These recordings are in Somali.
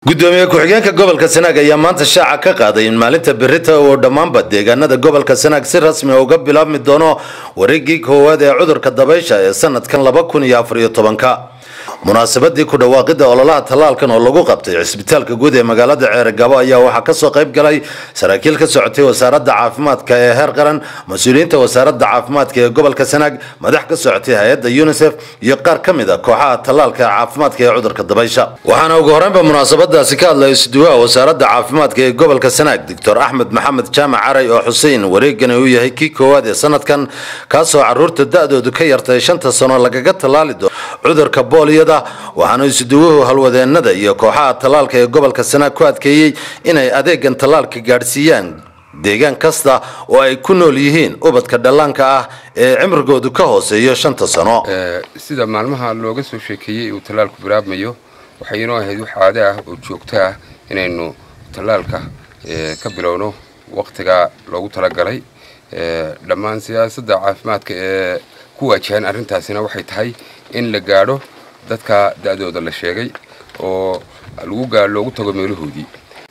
gudoomiye ku-xigeenka gobolka sanaag ayaa maanta shaaca ka qaaday in maalinta berita uu dhammaanba deegaanada gobolka sanaag si rasmi uga bilaabmi doono wareegii koowaad ee cudurka dabaysha ee sanadkan laba kun iyo afar iyo tobanka munaasabadii ku dhawaaqida ololaha tallaalkan oo lagu qabtay cisbitaalka guud ee magaalada ceerigabo ayaa waxaa kasoo qayb galay saraakiil ka socotay wasaaradda caafimaadka ee heer qaran mas-uuliyiinta wasaaradda caafimaadka ee gobolka sanaag madax ka socotay hay-adda unisef iyo qaar ka mid a kooxaha tallaalka caafimaadka ee cudurka dabaysha waxaana ugu horeynba munaasabadaasi ka hadlay isduwaha wasaaradda caafimaadka ee gobolka sanaag doctor axmed maxamed jaamac caray oo xusein wareegani uu yahay kii koowaad ee sanadkan kaasoo caruurta da-doodu ka yartay shanta sano lagaga tallaali doono cudurka booliyada waxaana isduwuhu halwadeenada iyo kooxaha tallaalka ee gobolka sanaag ku adkeeyey inay adeegan tallaalka gaadhsiiyaan deegaan kasta oo ay ku nool yihiin ubadka dhallaanka ah ee cimrigoodu ka hooseeyo shanta sano sida maalmaha looga soo sheekeeyey uu tallaalku bilaabmayo waxay inoo ahayd wax caado ah oo joogto ah inaynu tallaalka ka bilowno wakhtigaa loogu talagalay dhammaan siyaasadda caafimaadka ee ku waajahan arrintaasina waxay tahay in la gaadho dadka da-dooda la sheegay oo lagu gaa loogu tago meelahoodii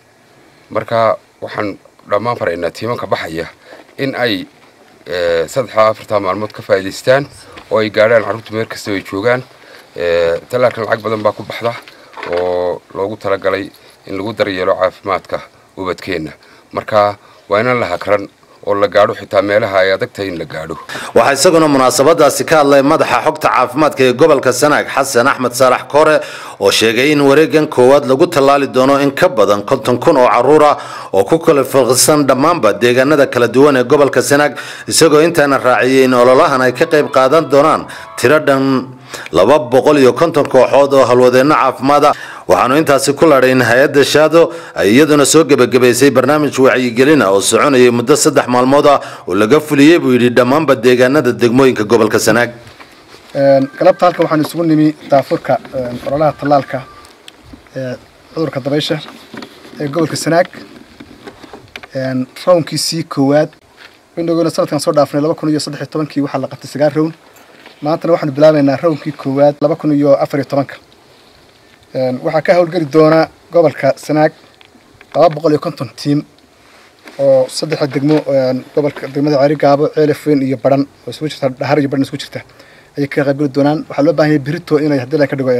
marka waxaan dhammaan faraynaa tiimanka baxaya in ay saddexdaa afartaa maalmood ka faa'idaystaan oo ay gaadhaan carruurta meel kasta ay joogaan tallaalkan lacag badan baa ku baxda oo loogu talagalay in lagu daryeelo caafimaadka ubadkeenna marka waa inaan la hakran oo la gaadho xitaa meelaha ay adag tahay in la gaadho waxaa isaguna munaasabadaasi ka hadlay madaxa xogta caafimaadka ee gobolka sanaag xasan axmed saalax koore oo sheegay in wareegan koowaad lagu tallaali doono in ka badan konton kun oo caruur ah oo ku kala filqisan dhammaanba deegaanada kala duwan ee gobolka sanaag isagoo intaana raaciyey in ololahan ay ka qayb qaadan doonaan tiro dhan laba boqol iyo konton kooxood oo halwadeenno caafimaad ah waxaanu intaasi ku ladhay in hay-adda shaado ay iyaduna soo gebagabaysay barnaamij wacyigelina oo soconayay muddo saddex maalmood ah oo laga fuliyey buu yidhi dhammaanba deegaanada degmooyinka gobolka sanaag galabta halkan waxaanu isugu nimi daafurka ololaha tallaalka ee cudurka dabaysha ee gobolka sanaag rawnkiisii koowaad waynoogeyna sanadkan soo dhaafnay laba kun iyo saddex iyo tobankii waxaa la qabtay sagaal rawn maantana waxaanu bilaabaynaa rawnkii koowaad laba kun iyo afar iyo tobanka waxaa ka howlgeli doona gobolka sanaag laba boqol iyo konton tiim oo saddexda degmo gobolka degmada ceerigaabo ceelafweyn iyo baran oo isugu jirta dhahar iyo baran isugu jirta ayay ka qaybgeli doonaan waxaa loo baahan yahay berito inay haddii la ka dhigo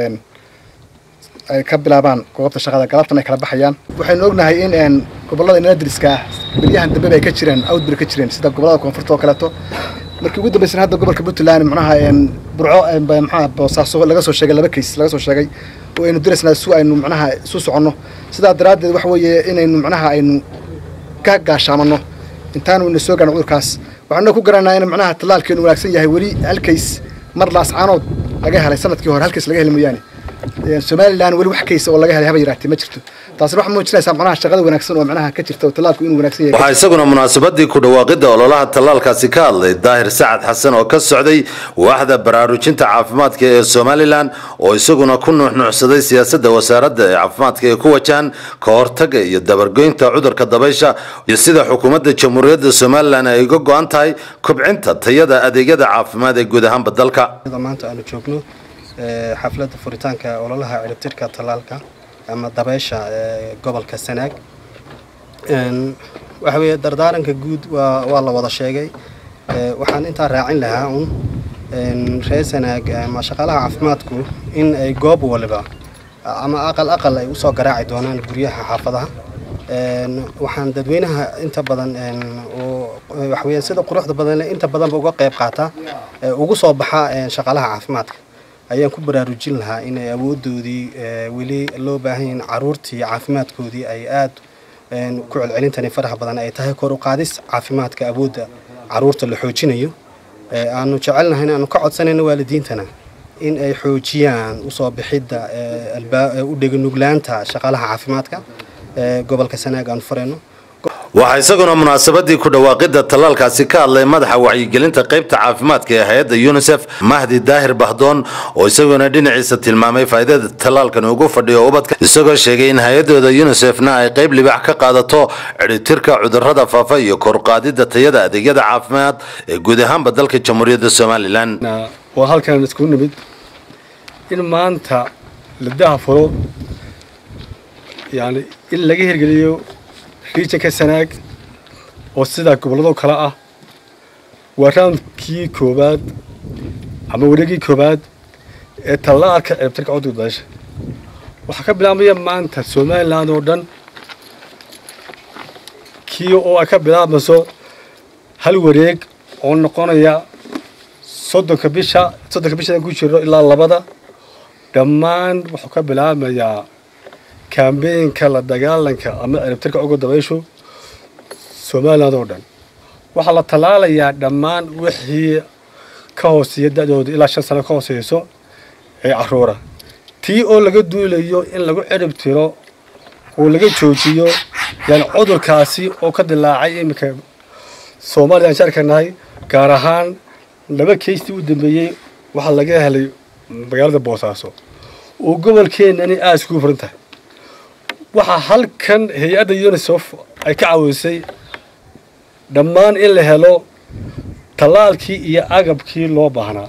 ay ka bilaabaan goobta shaqada galabtan ay kala baxayaan waxaynu ognahay in gobollada inala diriska ah beryahan dambeba ay ka jireen outbreak ka jireen sida gobollada koonfurta oo kaleeto markii ugu dambeysana hadda gobolka puntland macnaha burco maxaa boosaaso laga soo sheegay laba kays laga soo sheegay oo aynu diraysnaa su aynu macnaha isu soconno sidaa daraaddeed waxa weeye inaynu macnaha aynu ka gaashaamano intaanu ina soo gaarno cudurkaas waxaanu ku garanaa in macnaha tallaalkeenu wanaagsan yahay weli hal kays mar laascaanood laga helay sanadkii hore hal kays laga heli mooyaane somalilan weli wax kays oo laga helay haba yaraatee ma jirto taasina waxay muujinaysaa macnaha shaqada wanaagsan oo macnaha ka jirta oo tallaalku inuu wanaagsan yahay waxaa isaguna munaasabadii ku dhawaaqida ololaha tallaalkaasi ka hadlay daahir sacad xasan oo ka socday waaxda baraarujinta caafimaadka ee somalilan oo isaguna ku nuuxnuuxsaday siyaasadda wasaaradda ee caafimaadka ee ku wajahan ka hortaga iyo dabargoynta cudurka dabaysha iyo sida xukuumadda jamhuuriyadda somalilan ay uga go-an tahay kobcinta tayada adeegyada caafimaad ee guud ahaanba dalka maanta aanu joogno xafladda furitaanka ololaha ciribtirka tallaalka ama dabeysha ee gobolka sanaag waxa weeye dardaaranka guud waa waa la wada sheegay waxaan intaa raacin lahaa un reer sanaag ama shaqaalaha caafimaadku in ay goob waliba ama aqal aqal ay usoo garaaci doonaan guryaha xaafadaha waxaan dadweynaha inta badan waxaweya sida quruxda badan inta badanba uga qayb qaata ugu soo baxa shaqaalaha caafimaadka ayaan ku baraarujin lahaa inay awoodoodii weli loo baahan yahin caruurtii caafimaadkoodii ay aada ku celcelintani faraha badan ay tahay kor u qaadis caafimaadka awoodda caruurta la xoojinayo aanu jecelnahay aanu ka codsanayno waalidiintana in ay xoojiyaan usoo bixidda u dheganuglaanta shaqaalaha caafimaadka gobolka sanaag aanu farayno waxaa isaguna munaasabadii ku dhawaaqida tallaalkaasi ka hadlay madaxa wacyigelinta qaybta caafimaadka ee hay-adda unisef mahdi daahir bahdoon oo isaguna dhinaciisa tilmaamay faa'iidada tallaalkan ugu fadhiyo ubadka isagoo sheegay in hay-adooda unisefna ay qayb libax ka qaadato cidhitirka cudurrada faafa iyo korqaadida tayada adeegyada caafimaad ee guud ahaanba dalka jamhuuriyadda somalilan waa halkan isku nimid in maanta la dahafuro yani in laga hirgeliyo regionka sanaag oo sidaa gobolladoo kale ah waa raundkii koowaad ama wareegii koowaad ee tallaalka ceebtirka cudurka dabaysha waxaa ka bilaabmaya maanta somaliland oo dhan kii oo ay ka bilaabmayso hal wareeg oo noqonaya soddonka bisha soddonka bishadan ku jiro ilaa labada dhammaan wuxuu ka bilaabmayaa kambeynka la dagaalanka ama ciribtirka uga dabayshu somaliland oo dhan waxaa la tallaalayaa dhammaan wixii ka hooseeya da-dooda ilaa shan sano ka hooseyso ee caruura tii oo laga duulayo in lagu cirib tiro oo laga joojiyo yani cudurkaasi oo ka dilaacay iminka soomaaliya aan sharkanahay gaar ahaan laba keystii u dambeeyey waxaa laga helay magaalada boosaaso oo gobolkeenani aada iskugu furan tahay waxaa halkan hay-adda unisef ay ka caawisay dhammaan in la helo tallaalkii iyo agabkii loo baahnaa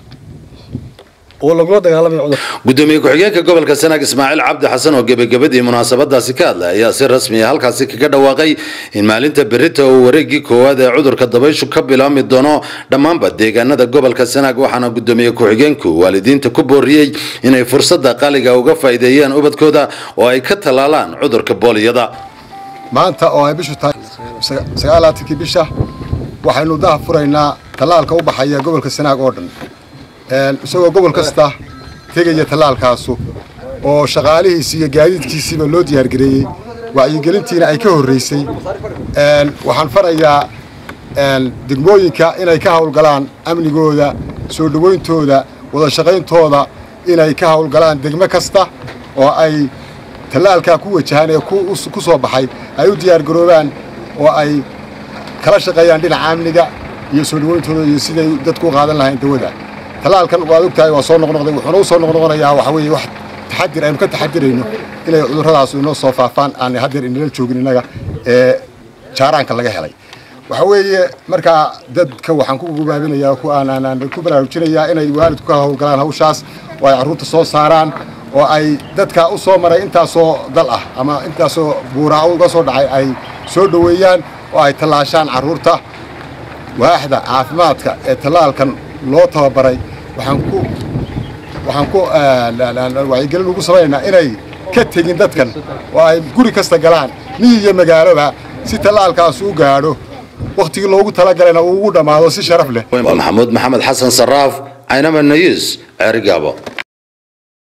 oo lagula dagaalamaya cudurka gudoomiye ku-xigeenka gobolka sanaag ismaaciil cabdi xasan oo gebagabadii munaasabadaasi ka hadlay ayaa si rasmi ah halkaasi kaga dhawaaqay in maalinta berita uu wareegii koowaad ee cudurka dabayshu ka bilaabmi doono dhammaanba deegaanada gobolka sanaag waxaana gudoomiye ku-xigeenku waalidiinta ku booriyey inay fursada qaliga uga faa'iideeyaan ubadkooda oo ay ka tallaalaan cudurka booliyada maanta oo ay bishu tahay sagaalaatankii bisha waxaynu daha furaynaa tallaalka u baxaya gobolka sanaag oo dhan isagoo gobol kasta tegaya tallaalkaasu oo shaqaalihiisi iyo gaadiidkiisiiba loo diyaargareeyey wacyigelintiina ay ka horraysay waxaan farayaa degmooyinka inay ka hawlgalaan amnigooda soo dhowayntooda wada shaqayntooda inay ka hawlgalaan degmo kasta oo ay tallaalkaa ku wajahaan ee ku soo baxay ay u diyaargaroobaan oo ay kala shaqeeyaan dhinaca amniga iyo soo dhowayntooda iyo siday dadku u qaadan lahayn dawada tallaalkan waad ogtahay waa soo noqnoqday wuxuuna u soo noqnoqonayaa waxa weeye wax taxadir aynu ka taxadirayno inay cudurradaas inoo soo faafaan aanay haddeer inala joogin innaga ee jaaraanka laga helay waxa weeye markaa dadka waxaan ku gubaabinayaa ku aanaan ku baraarujinayaa inay waalidku ka howlgalaan hawshaas oo ay carruurta soo saaraan oo ay dadka u soo maray intaasoo dal ah ama intaasoo buuraa uga soo dhacay ay soo dhoweeyaan oo ay tallaashaan carruurta waaxda caafimaadka ee tallaalkan loo tababaray waxaan ku waxaan ku wacyigelin ugu samaynaynaa inay ka tegin dadkan oo ay guri kasta galaan miyi iyo magaaloba si tallaalkaas u gaadho wakhtigii loogu talagalayna uu ugu dhammaado si sharaf leh maxamuud maxamed xasan saraaf caynama nayis ceerigaabo